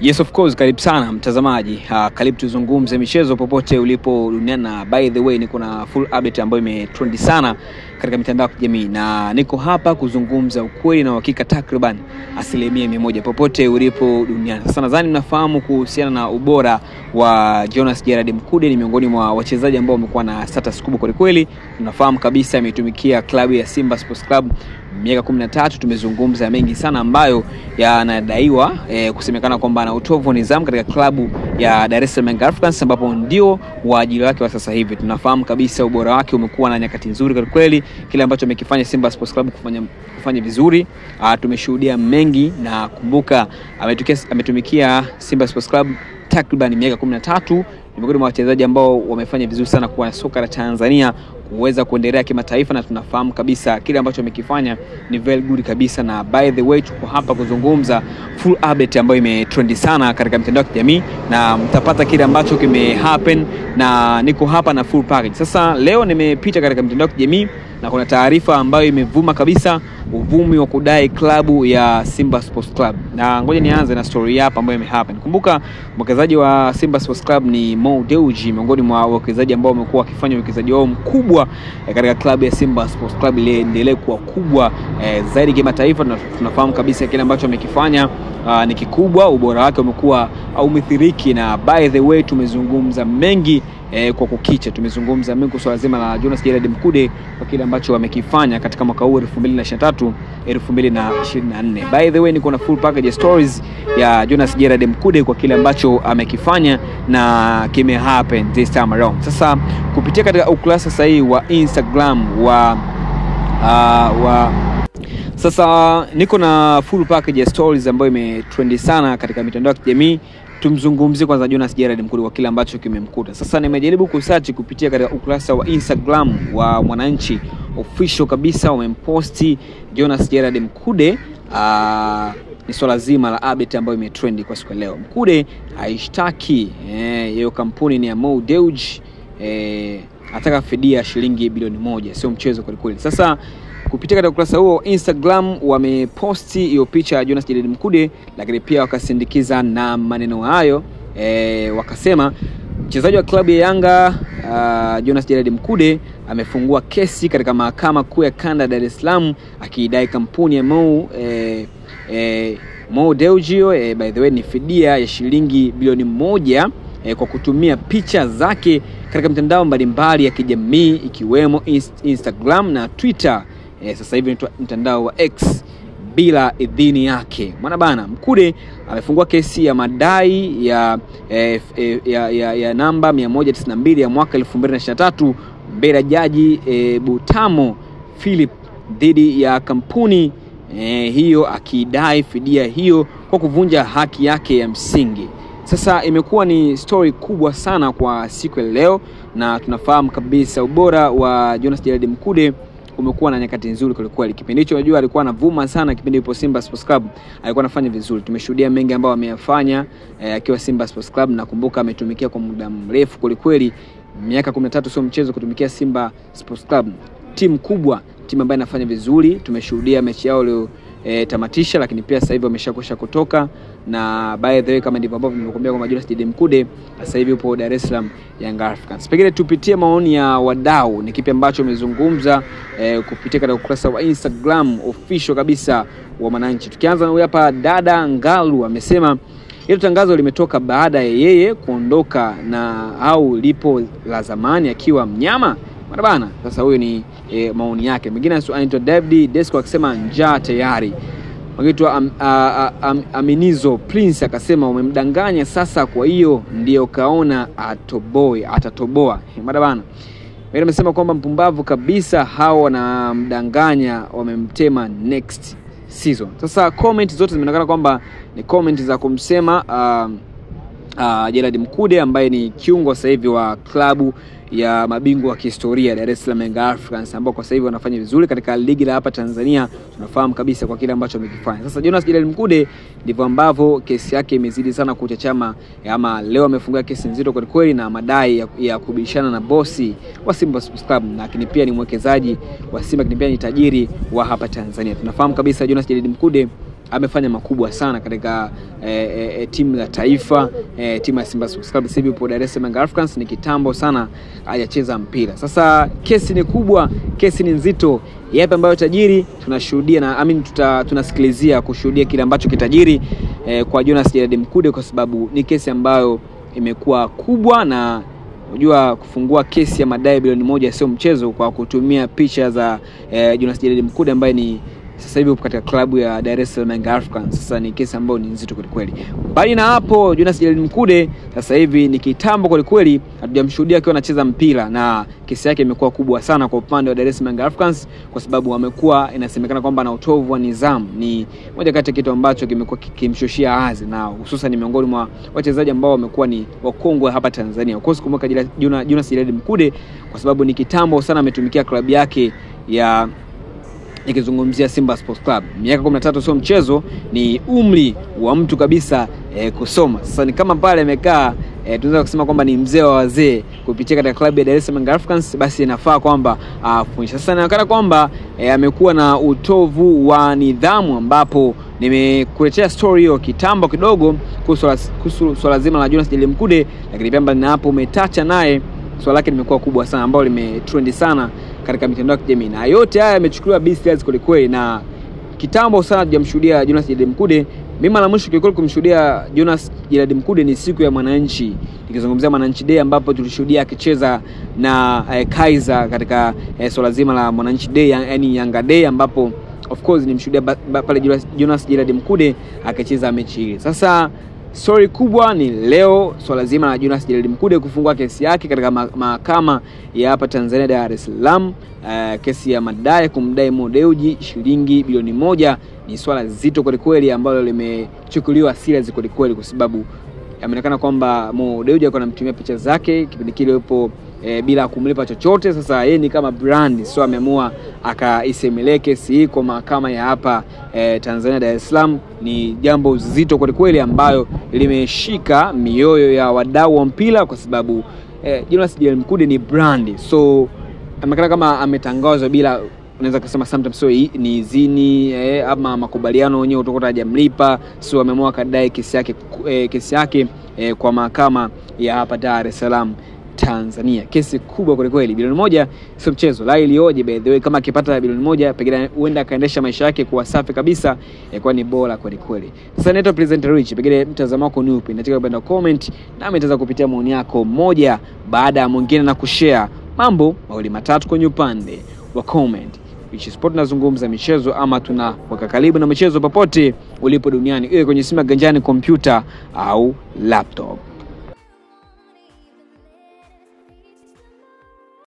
Yes of course, karibu sana mtazamaji. Uh, karibu tuzungumze michezo popote ulipo duniani, na by the way niko na full update ambayo imetrendi sana katika mitandao ya kijamii na niko hapa kuzungumza ukweli na uhakika takriban asilimia mia moja popote ulipo duniani. Sasa nadhani mnafahamu kuhusiana na ubora wa Jonas Gerard Mkude, ni miongoni mwa wachezaji ambao wamekuwa na status kubwa kwelikweli. Tunafahamu kabisa ametumikia klabu ya Simba Sports Club miaka kumi na tatu. Tumezungumza mengi sana ambayo yanadaiwa e, kusemekana kwamba ana utovu wa nidhamu katika klabu ya Dar es Salaam Young Africans ambapo ndio waajili wake wa sasa hivi. Tunafahamu kabisa ubora wake umekuwa na nyakati nzuri kwa kweli, kile ambacho amekifanya Simba Sports Club kufanya, kufanya vizuri. A, tumeshuhudia mengi na kumbuka, ametumikia, ametumikia Simba Sports Club takriban miaka kumi na tatu. Ni miongoni mwa wachezaji ambao wamefanya vizuri sana kwa soka la Tanzania kuweza kuendelea kimataifa, na tunafahamu kabisa kile ambacho amekifanya ni very good kabisa. Na by the way, tuko hapa kuzungumza full update ambayo imetrendi sana katika mitandao ya kijamii, na mtapata kile ambacho kime happen, na niko hapa na full package. Sasa leo nimepita katika mitandao ya kijamii na kuna taarifa ambayo imevuma kabisa, uvumi wa kudai klabu ya Simba Sports Club, na ngoja nianze na story hapa ambayo imehappen. Kumbuka mwekezaji wa Simba Sports Club ni Mo Dewji, miongoni mwa wawekezaji ambao wamekuwa wakifanya uwekezaji wao mkubwa eh, katika klabu ya Simba Sports Club ili endelee kuwa kubwa eh, zaidi kimataifa. Tunafahamu kabisa kile ambacho amekifanya uh, ni kikubwa, ubora wake umekuwa au umethiriki, na by the way tumezungumza mengi eh, kwa kukicha tumezungumza mengi kuhusu zima la Jonas Gerard Mkude kwa kile ambacho amekifanya katika mwaka huu 2023 2024. By the way niko na full package ya stories ya Jonas Gerard Mkude kwa kile ambacho amekifanya na kime happen this time around. Sasa kupitia katika ukurasa sahihi wa Instagram wa uh, wa sasa niko na full package ya stories ambayo imetrendi sana katika mitandao ya kijamii. Tumzungumzie kwanza Jonas Gerard Mkude kwa kile ambacho kimemkuta. Sasa nimejaribu kusearch kupitia katika ukurasa wa Instagram wa Mwananchi official kabisa, wamemposti Jonas Gerard Mkude. Aa, ni swala zima la update ambayo imetrendi kwa siku ya leo. Mkude aishtaki hiyo eh, kampuni ni ya Mo Dewji eh, ataka fidia shilingi bilioni moja, sio mchezo kwelikweli. Sasa kupitia katika ukurasa huo Instagram wameposti hiyo picha ya Jonas Gerard Mkude, lakini pia wakasindikiza na maneno hayo e, wakasema mchezaji wa klabu ya Yanga uh, Jonas Gerard Mkude amefungua kesi katika mahakama kuu ya kanda Dar es Salaam akiidai kampuni ya Mo e, e, Mo Dewji e, by the way ni fidia ya shilingi bilioni moja e, kwa kutumia picha zake katika mitandao mbalimbali ya kijamii ikiwemo Instagram na Twitter. E, sasa hivi mtandao wa X bila idhini yake. Mwana bana Mkude amefungua kesi ya madai ya, e, e, ya, ya, ya namba 192 ya mwaka 2023 mbele ya jaji e, Butamo Philip dhidi ya kampuni e, hiyo akidai fidia hiyo kwa kuvunja haki yake ya msingi. Sasa imekuwa ni story kubwa sana kwa siku ya leo, na tunafahamu kabisa ubora wa Jonas Gerard Mkude umekuwa na nyakati nzuri kwelikweli. Kipindi hicho unajua alikuwa anavuma sana, kipindi ipo Simba Sports Club alikuwa anafanya vizuri. Tumeshuhudia mengi ambayo ameyafanya akiwa eh, Simba Sports Club. Nakumbuka ametumikia kwa muda mrefu kwelikweli, miaka 13 sio mchezo kutumikia Simba Sports Club, timu kubwa, timu ambayo inafanya vizuri. Tumeshuhudia mechi yao leo E, tamatisha lakini pia sasa hivi wameshakwisha kutoka, na by the way kama ndivyo ambavyo nimekuambia kwamba Jonas Gerard Mkude sasa hivi upo Dar es Salaam Young Africans. Pengine tupitie maoni ya wadau, ni kipi ambacho wamezungumza e, kupitia katika ukurasa wa Instagram official kabisa wa Mwananchi. Tukianza na huyu hapa dada Ngalu amesema hilo tangazo limetoka baada ya yeye kuondoka na au lipo la zamani akiwa mnyama bana bana. Sasa huyo ni e, maoni yake. Mwingine anaitwa David Desco akisema njaa tayari. Mwingine am, am, Aminizo Prince akasema umemdanganya sasa, kwa hiyo ndio kaona atoboe atatoboa bana bana. Mwingine amesema kwamba mpumbavu kabisa, hao wanamdanganya, wamemtema next season. Sasa comment zote zimeonekana kwamba ni comment za kumsema uh, uh, Gerard Mkude ambaye ni kiungo sasa hivi wa klabu ya mabingwa wa kihistoria Dar es Salaam Young Africans ambao kwa sasa hivi wanafanya vizuri katika ligi la hapa Tanzania. Tunafahamu kabisa kwa kile ambacho amekifanya. Sasa Jonas Gerard Mkude ndivyo ambavyo kesi yake imezidi sana kuchachama, ama leo amefungua kesi nzito kweli kweli na madai ya, ya kubishana na bosi wa Simba Sports Club, lakini pia ni mwekezaji wa Simba, lakini pia ni tajiri wa hapa Tanzania. Tunafahamu kabisa Jonas Gerard Mkude amefanya makubwa sana katika eh, eh, timu ya taifa eh, timu ya Simba Sports Club. Sasa hivi yupo Dar es Salaam Young Africans, ni kitambo sana hajacheza mpira. Sasa kesi ni kubwa, kesi ni nzito. Yapi ambayo tajiri tunashuhudia na I mean, tuta, tunasikilizia kushuhudia kile ambacho kitajiri eh, kwa Jonas Jerad Mkude, kwa sababu ni kesi ambayo imekuwa kubwa na unajua kufungua kesi ya madai bilioni moja sio mchezo, kwa kutumia picha za eh, Jonas Jerad Mkude ambaye ni sasa hivi upo katika klabu ya Dar es Salaam Young Africans. Sasa ni kesi ambayo ni nzito kwelikweli. Mbali na hapo, Jonas Jerad Mkude sasa hivi ni kitambo kwelikweli, hatujamshuhudia akiwa anacheza mpira, na kesi yake imekuwa kubwa sana kwa upande wa Dar es Salaam Young Africans, kwa sababu amekuwa inasemekana kwamba ana utovu wa nidhamu. Ni moja kati ya kitu ambacho kimekuwa kikimshushia hadhi, na hususan ni miongoni mwa wachezaji ambao wamekuwa ni wakongwe hapa Tanzania. Of course kumweka Jonas Jerad Mkude kwa sababu ni kitambo sana ametumikia klabu yake ya nikizungumzia Simba Sports Club. Miaka 13 sio mchezo, ni umri wa mtu kabisa eh, kusoma. Sasa ni kama pale amekaa eh, tunaweza kusema kwamba ni mzee wa wazee kupitia katika klabu ya Dar es Salaam Young Africans, basi inafaa kwamba afundishe. Sasa inaonekana kwamba eh, amekuwa na utovu wa nidhamu, ambapo nimekuletea story hiyo kitambo kidogo kuhusu swala zima la Jonas Jerad Mkude, lakini pia mbali na hapo umetacha naye swala lake limekuwa kubwa sana, ambalo limetrend sana katika mitandao ya kijamii na yote haya yamechukuliwa business kweli kweli, na kitambo sana tujamshuhudia Jonas Jerad Mkude. Mimi mara mwisho kweli kumshuhudia Jonas Jerad Mkude ni siku ya Mwananchi, nikizungumzia Mwananchi Day ambapo tulishuhudia akicheza na eh, Kaizer katika eh, swala zima la Mwananchi Day, yani Yanga Day, ambapo of course nimshuhudia pale Jonas Jerad Mkude akicheza mechi ile. Sasa Stori kubwa ni leo swala zima la Jonas Jerad Mkude kufungua kesi yake katika mahakama ya hapa Tanzania Dar es Salaam. Uh, kesi ya madai kumdai Mo Dewji shilingi bilioni moja ni swala zito kwelikweli ambalo limechukuliwa serious kwelikweli, kwa sababu ameonekana kwamba Mo Dewji alikuwa anamtumia picha zake kipindi kile yupo E, bila kumlipa chochote. Sasa yeye ni kama brand, so ameamua akaisemelee kesi hii kwa mahakama ya hapa e, Tanzania Dar es Salaam. Ni jambo zito kwelikweli ambayo limeshika mioyo ya wadau wa mpira kwa sababu e, Jonas Jerad Mkude ni brand, so ameonekana kama ametangazwa bila unaweza kusema sometimes so ni izini eh, ama makubaliano wenyewe utakuta hajamlipa, so ameamua akadai kesi yake eh, kesi yake eh, kwa mahakama ya hapa Dar es Salaam Tanzania. Kesi kubwa kweli kweli, bilioni moja sio mchezo. La ilioje by the way, kama akipata bilioni moja pengine huenda akaendesha maisha yake kuwa safi kabisa, yakuwa ni bora kweli kweli. Sasa naitwa Presenter Rich, pengine mtazamo wako ni upi? Nataka kupenda comment na nitaweza kupitia maoni yako moja baada ya mwingine na kushare mambo mawili matatu kwenye upande wa comment. Rich Sport nazungumza michezo ama tunaweka karibu na michezo popote ulipo duniani, iwe kwenye simu ya ganjani, kompyuta au laptop.